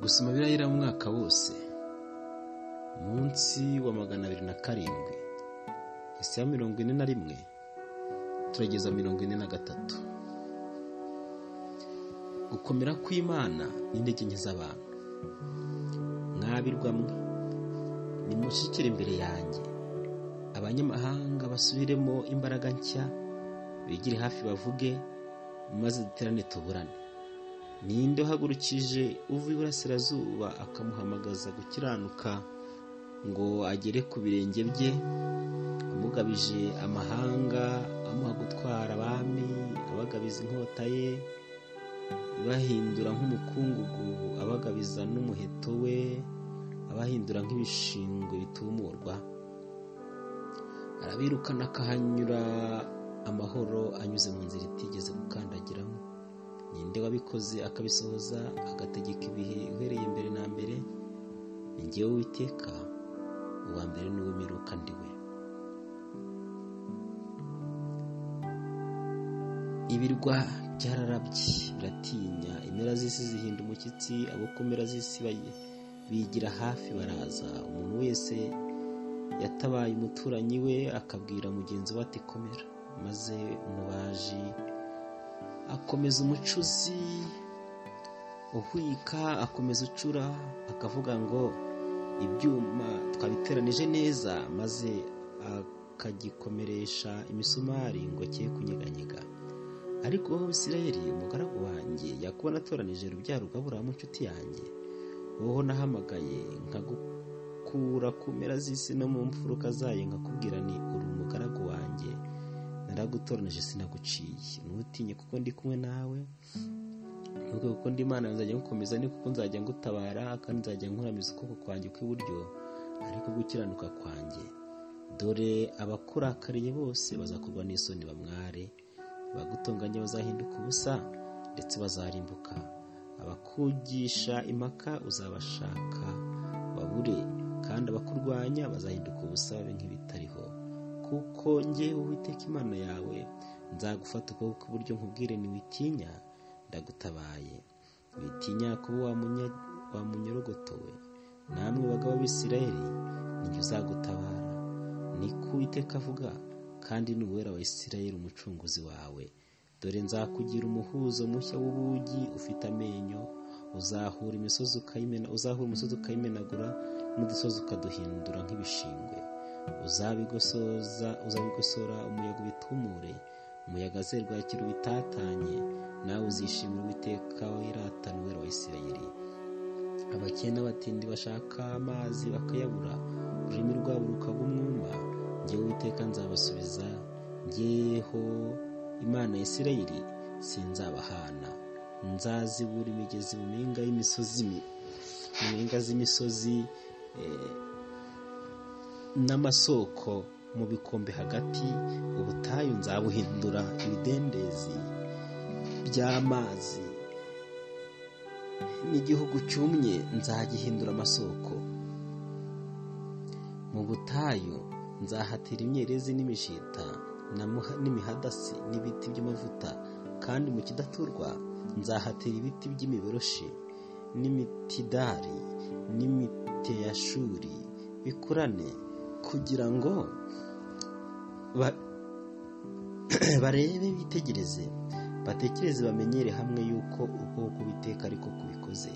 gusoma bibiliya umwaka wose munsi wa magana abiri na karindwi isi ya mirongo ine na rimwe turageza mirongo ine na gatatu gukomera kw'imana n'intege nke z'abantu mwabirwa mwe nimushikire imbere yanjye abanyamahanga basubiremo imbaraga nshya bigire hafi bavuge maze duterane tuburane ninde uhagurukije uva iburasirazuba akamuhamagaza gukiranuka ngo agere ku birenge bye amugabije amahanga amuha gutwara abami abagabiza inkota ye ibahindura nk'umukungugu abagabiza n'umuheto we abahindura nk'ibishingwe bitumurwa arabirukana akahanyura amahoro anyuze mu nzira itigeze gukandagiramo ninde wabikoze akabisohoza agategeka ibihe uhereye mbere na mbere ngewe witeka uwa mbere n'uw'imperuka ndiwe ibirwa byararabye biratinya impera z'isi zihinda umushyitsi abo ku mpera z'isi bigira hafi baraza umuntu wese yatabaye umuturanyi we akabwira mugenzi we ati komera maze umubaji akomeza umucuzi uhwika akomeza ucura akavuga ngo ibyuma twabiteranije neza maze akagikomeresha imisumari ngo cye kunyeganyega ariko wowe Isirayeli umugaragu wanjye yakubona atoranije urubyaro rwabura mu nshuti yanjye wowe nahamagaye nkagukura ku mpera z'isi no mu mfuruka zayo nkakubwira ni uri umugaragu wanjye naragutoranije sinaguciye ntutinye kuko ndi kumwe nawe nubwo kuko ndi imana nzajya ngukomeza ni kuko nzajya ngutabara kandi nzajya nkuramiza ukuboko kwanjye kw'iburyo ariko gukiranuka kwanjye dore abakurakariye bose bazakorwa n'isoni bamware abagutunganye bazahinduka ubusa ndetse bazarimbuka abakugisha impaka uzabashaka babure kandi abakurwanya bazahinduka ubusa babe nk'ibitariho kuko njye uwiteka imana yawe nzagufata ukuboko kw'iburyo nkubwire ntiwitinya ndagutabaye witinya kuba wamunyorogotowe namwe bagabo b'isirayeli ninjye uzagutabara niko uwiteka avuga kandi n'uwera wa isirayeli umucunguzi wawe dore nzakugira umuhuzo mushya w'ubugi ufite amenyo uzahura imisozi ukayimenagura n'udusozi ukaduhindura nk'ibishingwe uzabigosora umuyaga ubitumure umuyaga azerwa ikintu bitatanye nawe uzishimira uwiteka wiratana uwera wa isirayeli abakene n'abatindi bashaka amazi bakayabura ururimi rwabo rukaba umwuma ngewe uwiteka nzabasubiza ngeho imana ya isirayeli sinzabahana nzazibura imigezi mu mpinga y'imisozi mu mpinga z'imisozi n'amasoko mu bikombe hagati ubutayu nzabuhindura ibidendezi by'amazi n'igihugu cyumye nzagihindura amasoko mu butayu nzahatera imyerezi n'imishita n'imihadasi n'ibiti by'amavuta kandi mu kidaturwa nzahatera ibiti by'imiberoshi n'imitidari n'imiteyashuri bikurane kugira ngo barebe bitegereze batekereze bamenyere hamwe yuko ubwoko biteka ariko kubikoze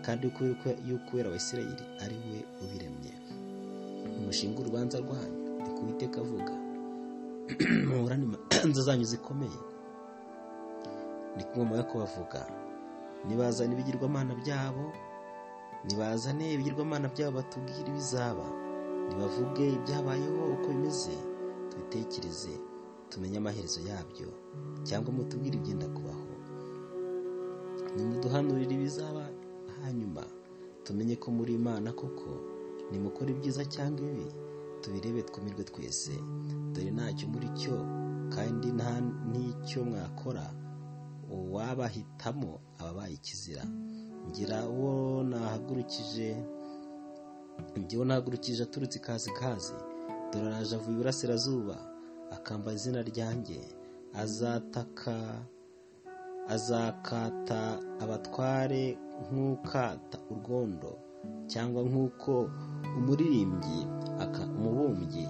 kandi yuko uwera wa isirayeli ari we ubiremye umushinga urubanza rwanyu ni kubiteka avuga muburane imanza zanyu zikomeye ni ngoma yo kubavuga nibazane ibigirwamana byabo nibazane ibigirwamana byabo batubwire ibizaba ntibavuge ibyabayeho uko bimeze tubitekereze tumenye amaherezo yabyo cyangwa mutubwire ibyenda kubaho nimuduhanurire ibizaba hanyuma tumenye ko muri imana koko nimukora ibyiza cyangwa ibibi tubirebe twumirwe twese dore ntacyo muri cyo kandi nta n'icyo mwakora uwabahitamo ababaye ikizira ngira uwo nahagurukije ngewe nahagurukije aturutse ikazikazi dore araje avuye iburasirazuba akamba izina ryanjye azataka azakata abatware nk'ukata urwondo cyangwa nk'uko umuririmbyi aka- umubumbyi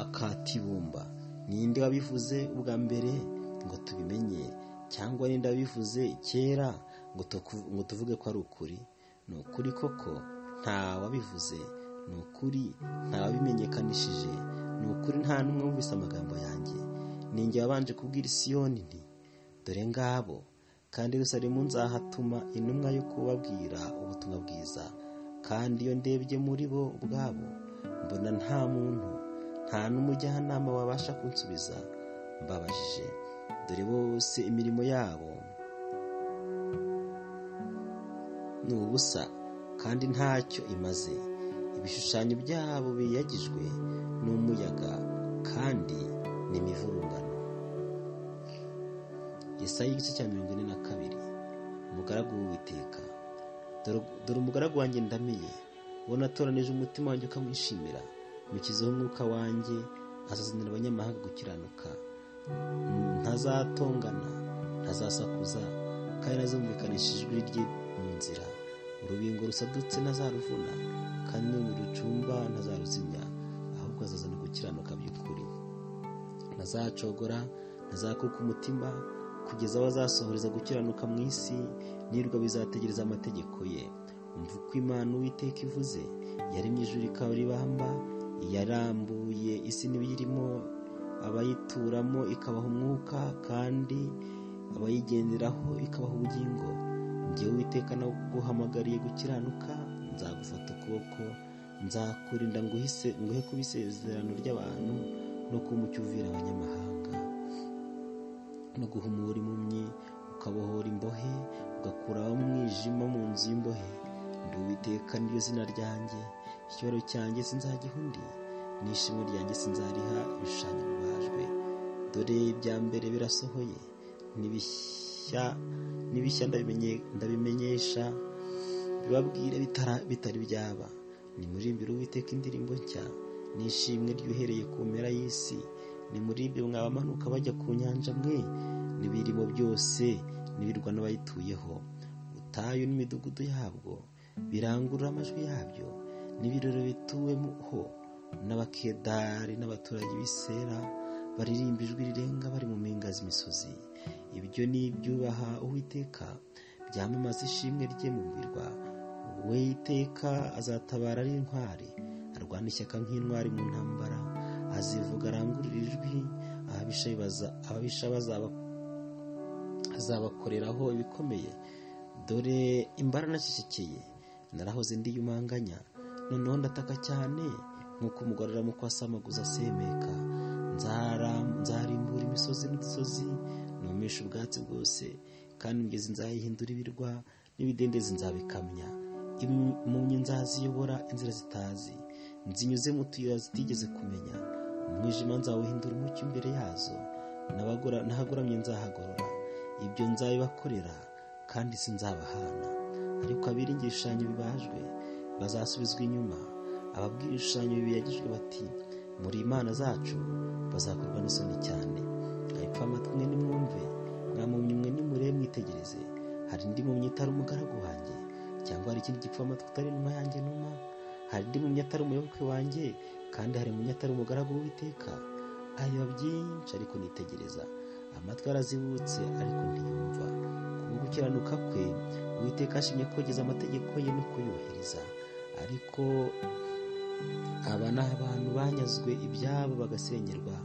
akata ibumba ninde wabivuze ubwa mbere ngo tubimenye cyangwa ninde wabivuze kera ngo tuku- ngo tuvuge ko ari ukuri ni ukuri koko nta wabivuze ni ukuri nta wabimenyekanishije ni ukuri nta n'umwe wumvise amagambo yanjye ninjye wabanje kubwira isiyoni nti dore ngabo kandi rusarimu nzahatuma intumwa yo kubabwira ubutumwa bwiza kandi iyo ndebye muri bo ubwabo mbona nta muntu nta n'umujyanama wabasha kunsubiza mbabajije dore bose imirimo yabo ni ubusa kandi ntacyo imaze ibishushanyo byabo biyagijwe n'umuyaga kandi ni imivurungano Yesaya igice cya mirongo ine na kabiri umugaragu w'uwiteka Dore- dore umugaragu wanjye ndamiye uwo natoranije umutima wanjye ukamwishimira mukizeho umwuka wanjye azazanira abanyamahanga gukiranuka ntazatongana ntazasakuza kandi nazumvikanisha ijwi rye mu nzira urubingo rusadutse ntazaruvuna kandi n'urumuri rucumba ntazaruzimya ahubwo azazana gukiranuka by'ukuri ntazacogora ntazakuka umutima kugeza aho azasohoreza gukiranuka mu isi nirwa bizategereza amategeko ye umva uko imana uwiteka ivuze yaremye ijuru ikabaribamba yarambuye isi n'ibiyirimo abayituramo ikabaha umwuka kandi abayigenderaho ikabaha ubugingo njyewe uwiteka naguhamagariye gukiranuka nzagufata ukuboko nzakurinda nguhise nguhe kuba isezerano ry'abantu no kumucyuvira abanyamahanga no guhumura impumyi ukabohora imbohe ugakuraho umwijima mu nzu y'imbohe ndi uwiteka niryo zina ryanjye icyubahiro cyanjye sinzagiha undi n'ishimwe ryanjye sinzariha ibishushanyo bibajwe dore ibya mbere birasohoye n'ibishya n'ibishya ndabimenye- ndabimenyesha bibabwire bitara- bitari byaba nimurimbire uwiteka indirimbo nshya n'ishimwe ryuhereye ku mpera y'isi nimurimbire mwabamanuka bajya ku nyanja mwe n'ibirimo byose n'ibirwa n'abayituyeho ubutayu n'imidugudu yabwo birangurura amajwi yabyo n'ibirori bituweho n'abakedari n'abaturage b'isera baririmba ijwi rirenga bari mu mpinga z'imisozi ibyo ni ibyubaha uwiteka byamamaza ishimwe rye mu birwa we iteka azatabara ari intwari arwana ishyaka nk'intwari mu ntambara azivuga arangurura ijwi ababisha baza- ababisha bazaba azabakoreraho ibikomeye dore imbara nacecekeye narahoze ndi yumanganya noneho ndataka cyane nk'uko umugore aramuko asamaguza asemeka Nzara- nzarimbura imisozi n'udusozi numisha ubwatsi bwose kandi imigezi nzayihindura ibirwa n'ibidendezi nzabikamya impumyi nzaziyobora inzira zitazi nzinyuze mu tuyira zitigeze kumenya umwijima nzawuhindura umucyo imbere yazo N'abagora- n'ahagoramye nzahagorora ibyo nzabibakorera kandi sinzabahana ariko abiringira ibishushanyo bibajwe bazasubizwa inyuma ababwira ibishushanyo bibiyagijwe bati muri imana zacu bazakorwa n'isoni cyane ariko amatwi mwe nimwumve mwamumye mwe nimure mwitegereze hari indi mumyi itari umugaragu wanjye cyangwa hari ikindi gipfu amatwi utari inuma yanjye numa hari indi mumyi atari umuyoboke wanjye kandi hari umumyi atari umugaragu w'uwiteka areba byinshi ariko nitegereza amatwi arazibutse ariko ntiyumva kubwo gukiranuka kwe uwiteka ashimye kogeza amategeko ye no kuyubahiriza ariko aba ni abantu banyazwe ibyabo bagasenyerwa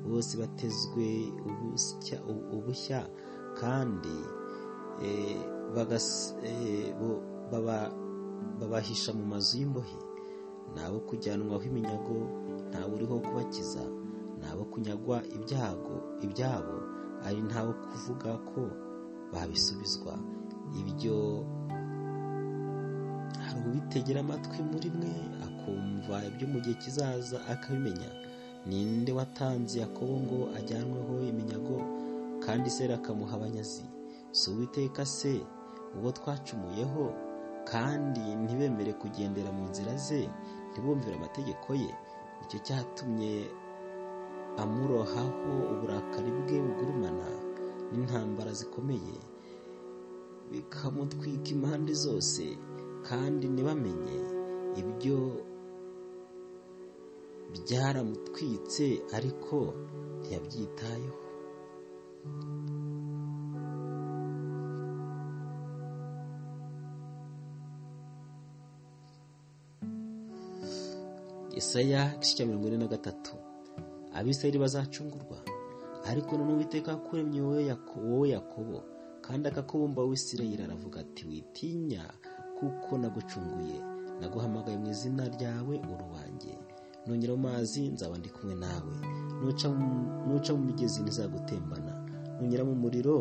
bose batezwe ubusya- ubushya kandi eh, bagas- eh, bo- baba- babahisha mu mazu y'imbohe nabo kujyanwaho iminyago ntawe uriho kubakiza nabo kunyagwa ibyago ibyabo ari ntawo kuvuga ko babisubizwa ibyo hari ubitegera amatwi muri mwe akumva ibyo mu gihe kizaza akabimenya ninde watanze yakobo ngo ajyanweho iminyago kandi isera akamuha abanyazi si uwiteka se uwo twacumuyeho kandi ntibemere kugendera mu nzira ze ntibumvire amategeko ye icyo cyatumye amurohaho uburakari bwe bugurumana n'intambara zikomeye bikamutwika impande zose kandi ntibamenye ibyo byaramutwitse ariko ntiyabyitayeho Yesaya igice cya mirongo ine na gatatu abisirayeli bazacungurwa ariko none uwiteka kuremye wowe yakobo kandi akakubumba w'isirayeli aravuga ati witinya kuko nagucunguye naguhamagaye mu izina ryawe uruwanjye nongera mu mazi nzaba ndi kumwe nawe nuca mu migezi ntizagutembana nongera mu muriro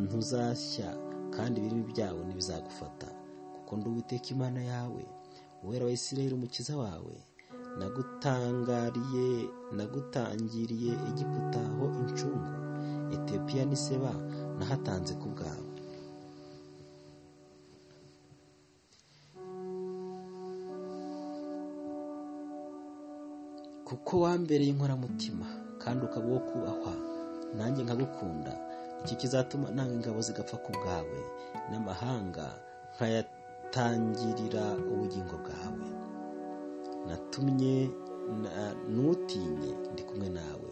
ntuzashya kandi ibirimi byawe ntibizagufata kuko uwiteka imana yawe uwera wa isirayeli umukiza wawe nagutangariye nagutangiriye igiputaho incungu etiyopiya n'iseba nahatanze ku bwawe kuko wambereye inkoramutima kandi ukaba uwo kubahwa nanjye nkagukunda icyo kizatuma nanga ingabo zigapfa ku bwawe n'amahanga nkayatangirira ubugingo bwawe natumye ntutinye ndi kumwe nawe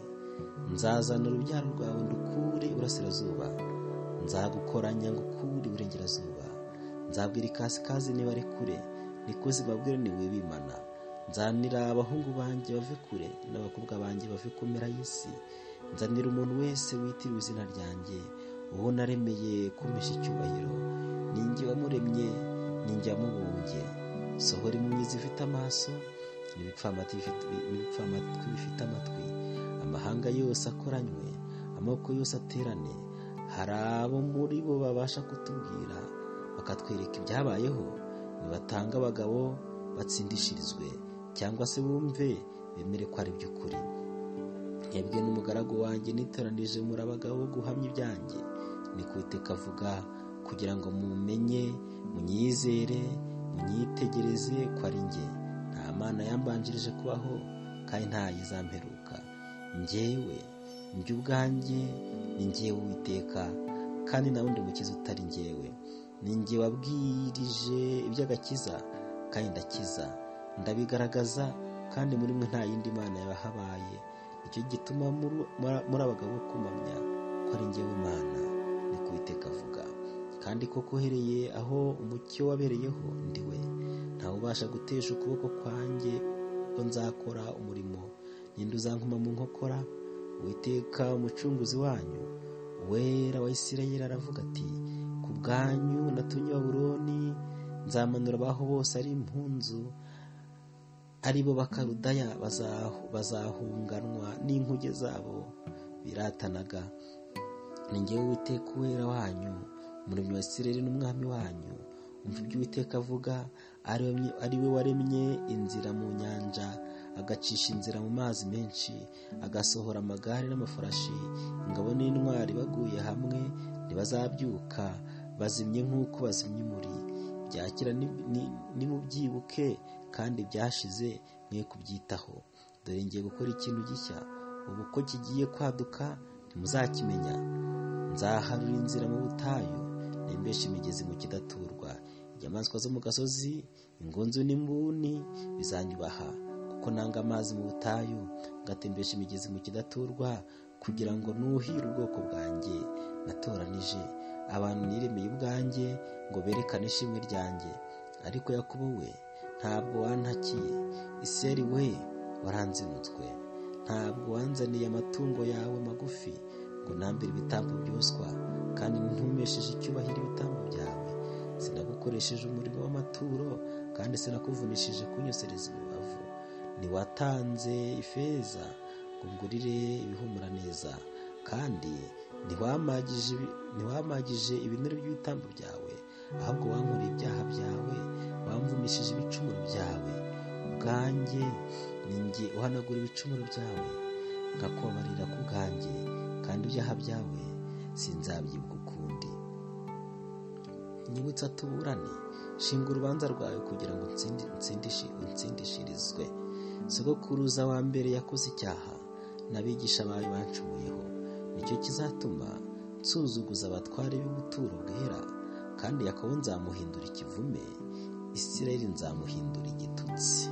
nzazana urubyaro rwawe ndukure iburasirazuba nzagukoranya ngukure iburengerazuba nzabwira ikasikazi niba ari kure niko zibabwira niwibimana nzanira abahungu banjye bave kure n'abakobwa banjye bave ku mpera y'isi nzanira umuntu wese witiriwe izina ryanjye uwo naremeye kumesha icyubahiro ninjye wamuremye ninjye wamubumbye sohora impumyi zifite amaso n'ibipfamatwi bifite amatwi amahanga yose akoranywe amaboko yose aterane hari abo muri bo babasha kutubwira bakatwereka ibyabayeho nibatanga abagabo batsindishirizwe cyangwa se bumve bemere ko ari by'ukuri nkebwe n'umugaragu wanjye nitoranije muri abagabo guhamya ibyanjye ni avuga kugira ngo mumenye munyizere munyitegereze ko ari njye nta mana yambanjirije kubaho kandi ntayo izamperuka njyewe njye ubwanjye ni njyewe uwiteka kandi nta wundi mukiza utari njyewe ni njye wabwirije iby'agakiza kandi ndakiza ndabigaragaza kandi muri mwe nta yindi mana yahabaye nicyo gituma muri abagabo kumamya ko ari njyewe imana ni kuwiteka avuga kandi koko uhereye aho umucyo wabereyeho ndi we ntawe ubasha gutesha ukuboko kwanjye ko nzakora umurimo ninde uzankoma mu nkokora witeka umucunguzi wanyu wera wa isirayeli aravuga ati ku bwanyu natumye baburoni nzamanura abaho bose ari impunzu aribo bakarudaya bazahunganwa n'inkuge zabo biratanaga ningewe witeka uwera wanyu umuremyi wa isirayeli n'umwami wanyu umva ibyo uwiteka avuga ari we waremye inzira mu nyanja agacisha inzira mu mazi menshi agasohora amagare n'amafarashi ingabo n'intwari baguye hamwe ntibazabyuka bazimye nk'uko bazimye umuri byakira nimubyibuke kandi byashize mwe kubyitaho dore ngiye gukora ikintu gishya ubu ko kigiye kwaduka ntimuzakimenya nzaharura inzira mu butayu nembesha imigezi mu kidaturwa inyamaswa zo mu gasozi ingunzu n'imbuni bizanyubaha kuko nanga amazi mu butayu ngatembesha imigezi mu kidaturwa kugira ngo nuhire ubwoko bwanjye natoranije abantu niremeye ubwanjye ngo berekane ishimwe ryanjye ariko yakubu we ntabwo wantakiye iseri we waranzinutswe ntabwo wanzaniye amatungo yawe magufi ngo nambire ibitambo byoswa kandi ntumesheje icyubahiro ibitambo byawe sinagukoresheje umuriro w'amaturo kandi sinakuvunishije kunyosereza imibavu ntiwatanze ifeza ngo ngurire ibihumura neza kandi ntiwamagije ibinure by'ibitambo byawe ahubwo wankoreye ibyaha byawe wamvunishije ibicumuro byawe ubwanjye ninjye uhanagura ibicumuro byawe nkakubabarira ku bwanjye kandi ibyaha byawe sinzabyibuka ukundi nyibutsa tuburane shinga urubanza rwawe kugira ngo utsindishirizwe sogokuruza wa mbere yakoze icyaha n'abigisha bawe bancumuyeho nicyo kizatuma nsuzuguza abatware b'ubuturo bwera kandi yakobo nzamuhindura ikivume isirayeli nzamuhindura igitutsi